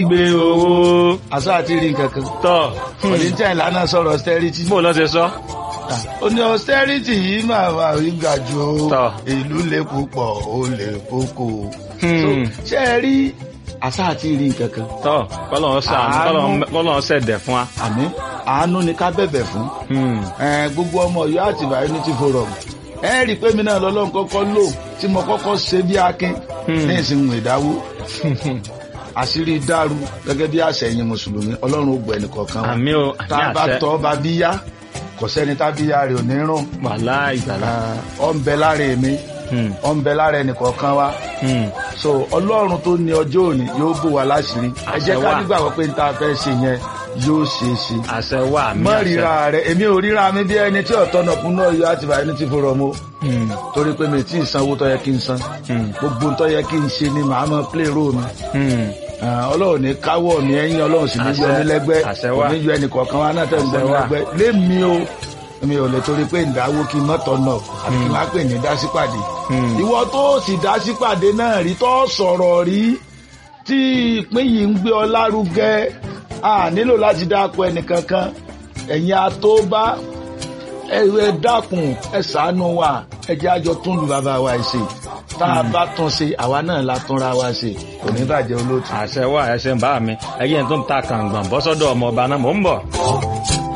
gbé owó àṣà àti rí nǹkan kan tọ̀ oníjà ìlànà sọ̀rọ̀ austerity bó lọ́ ṣe sọ. ó ní austerity yìí máa wà rí ga jù ó Tọ́. ìlú lè púpọ̀ ó lè kókó Hmm. So, ṣé ẹ rí àṣà àti rí nǹkan kan tọ́ kọ́lọ́n ṣàánú Àánú. kọ́lọ́n- kọ́lọ́n ṣẹ̀dẹ̀ fún wa. àmì àánú ni ká bẹ̀bẹ̀ fún Hmm. Eh, gbogbo ọmọ Ọ̀yọ́ àtìbà unity forum ẹ rí i pé mi náà lọ́lọ́run kọ́kọ́ lò tí mo kọ́kọ́ ṣe bí akin Hmm. ní ìsìnkú ìdáwó àṣírí dàrú gẹ́gẹ́ bí àṣẹ ẹ̀yin mùsùlùmí ọlọ́run ó gbọ́ ẹnìkọ̀ọ̀kan wa àmì o tá àmì a bá àṣẹ tọ́ bá bí yá kò sẹ́ni tá bí yá rẹ̀ ò ní rùn wàhálà ìgbàlá. ọ ń bẹ lára èmi Hmm. ọ ń bẹ lára ẹnìkọ̀ọ̀kan wa Hmm. so ọlọ́run tó ní ọjọ́ òní yóò bò wá láṣìírí ẹ jẹ́ Àṣẹ ká wà. nígbàgbọ́ pé n ta fẹ́ ṣe yẹn yóò ṣeé ṣe àṣẹ wà àmì mọ àṣẹ. ríra rẹ èmi ò ríra mi bí ẹni tí ọ̀tọ̀ náà kún náà yọ àti bàá ẹni tí fòrọ̀ mo Hmm. torí pé mi tí ì sanwó tó yẹ kí n san Hmm. gbogbo tó yẹ kí n ṣe ni màá mọ play role mi Hmm. Ah, ọlọ́run ní káwọ́ mi ẹ̀yìn ọlọ́run sì ní yọ Àṣẹ- mí lẹ́gbẹ́ àṣẹ kò wà. ní yọ ẹnì kọ̀ọ̀kan wa náà tẹ̀ ń gbọ́ Àṣẹ mi wà. lẹ́gbẹ́ lémi o mi ò lè torí pé ìdáwó kí n mọ́tọ̀ náà àti kí n má pè ní dásípàdé Hmm. ìwọ tó sì dásípàdé náà rí tó sọ̀rọ̀ rí tí ìpín yìí ń gbé ọ lárugẹ a nílò láti dáko ẹnìkankan ẹ̀yin atóbá ẹ ẹ dákun ẹ ṣàánú wa ẹ jẹ́ àjọ tún lu bàbá wa ṣe tá a bá tún ṣe àwa náà la túnra wa ṣe kò ní bàjẹ́ olóòtú. àṣẹ wà ẹṣẹ ń bá mi ẹyẹ tó ń ta kàǹgbọ̀n bọ́sọ́dọ̀ ọmọ ọba náà mò ń bọ̀.